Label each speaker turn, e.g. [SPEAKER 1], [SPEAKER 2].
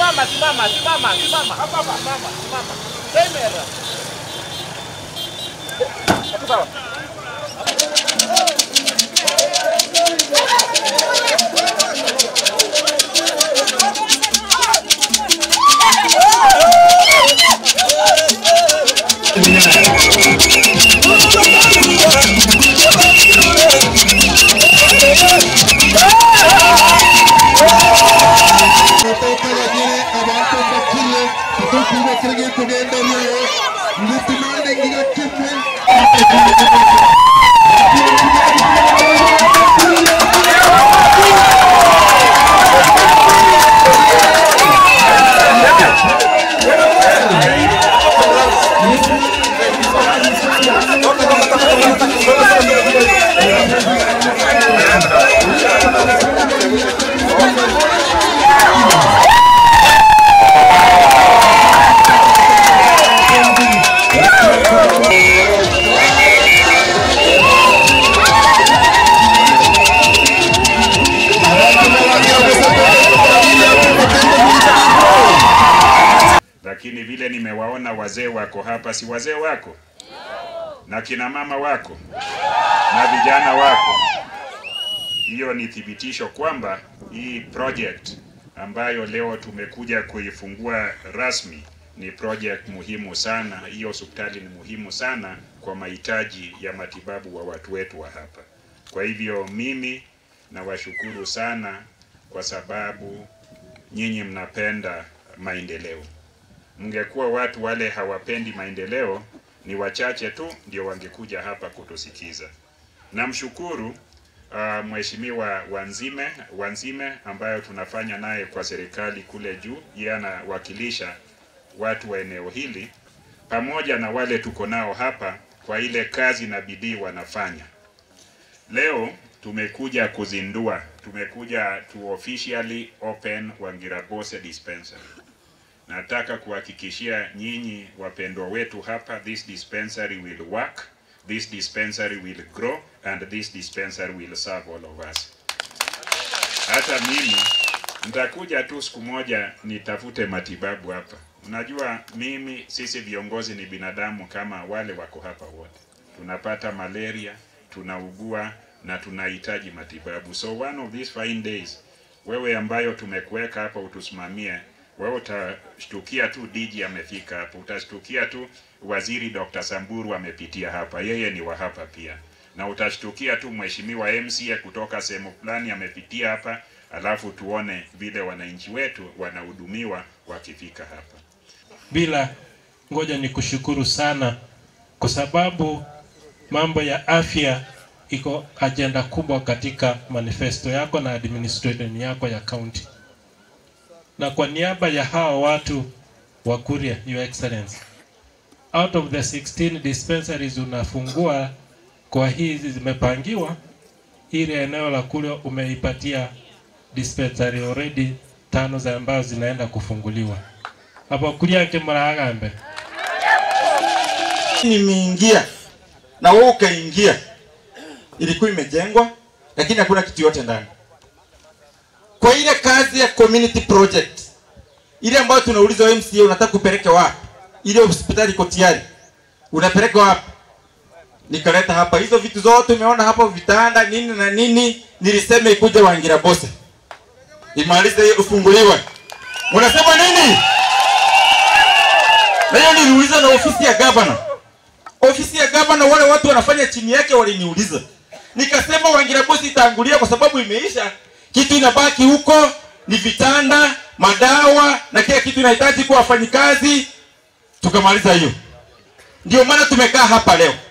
[SPEAKER 1] simama, simama, simama, simama. Hapa hapa, simama, simama. Kamera. Hapo sawa.
[SPEAKER 2] Kutoka bagire abantu bakire tutukubakirage kugenda leo nditumande ngira kimwe
[SPEAKER 3] lakini vile nimewaona wazee wako hapa, si wazee wako na kina mama wako na vijana wako, hiyo ni thibitisho kwamba hii project ambayo leo tumekuja kuifungua rasmi ni project muhimu sana. Hiyo hospitali ni muhimu sana kwa mahitaji ya matibabu wa watu wetu wa hapa. Kwa hivyo mimi nawashukuru sana kwa sababu nyinyi mnapenda maendeleo. Mngekuwa watu wale hawapendi maendeleo, ni wachache tu ndio wangekuja hapa kutusikiza. Namshukuru uh, Mheshimiwa Wanzime Wanzime ambayo tunafanya naye kwa serikali kule juu, yeye anawakilisha watu wa eneo hili pamoja na wale tuko nao hapa kwa ile kazi na bidii wanafanya. Leo tumekuja kuzindua, tumekuja to officially open Wangirabose dispensary. Nataka kuhakikishia nyinyi wapendwa wetu hapa, this dispensary will work, this dispensary will grow and this dispensary will serve all of us. Hata mimi nitakuja tu siku moja nitafute matibabu hapa. Unajua mimi, sisi viongozi ni binadamu kama wale wako hapa wote, tunapata malaria, tunaugua na tunahitaji matibabu. So one of these fine days, wewe ambayo tumekuweka hapa utusimamie, wewe utashtukia tu DG amefika hapa, utashtukia tu waziri Dr. Samburu amepitia hapa, yeye ni wa hapa pia, na utashtukia tu mheshimiwa MCA kutoka sehemu fulani amepitia hapa, alafu tuone vile wananchi wetu wanahudumiwa wakifika hapa.
[SPEAKER 4] bila ngoja ni kushukuru sana kwa sababu mambo ya afya iko ajenda kubwa katika manifesto yako na administration yako ya county. Na kwa niaba ya hawa watu wa Kuria, Your Excellency, out of the 16 dispensaries unafungua kwa hizi zimepangiwa, ile eneo la Kuria umeipatia dispensary already tano za ambazo zinaenda kufunguliwa hapo Kuria yake maragambe
[SPEAKER 5] nimeingia na wewe ukaingia, ilikuwa imejengwa lakini hakuna kitu yote ndani. Kwa ile kazi ya community project ile ambayo tunauliza wewe MCA, unataka kupeleke wapi? Ile hospitali iko tayari, unapeleka wapi? Nikaleta hapa hizo vitu zote umeona hapo, vitanda nini na nini, nilisema ikuje Wangira Bose imalize hiyo ufunguliwe. Unasema nini? Na hiyo niliuliza na ofisi ya governor. Ofisi ya governor, wale watu wanafanya chini yake waliniuliza, nikasema Wangira Bosi itaangulia kwa sababu imeisha. Kitu inabaki huko ni vitanda, madawa na kila kitu inahitaji kwa wafanyikazi. Tukamaliza hiyo, ndio maana tumekaa hapa leo.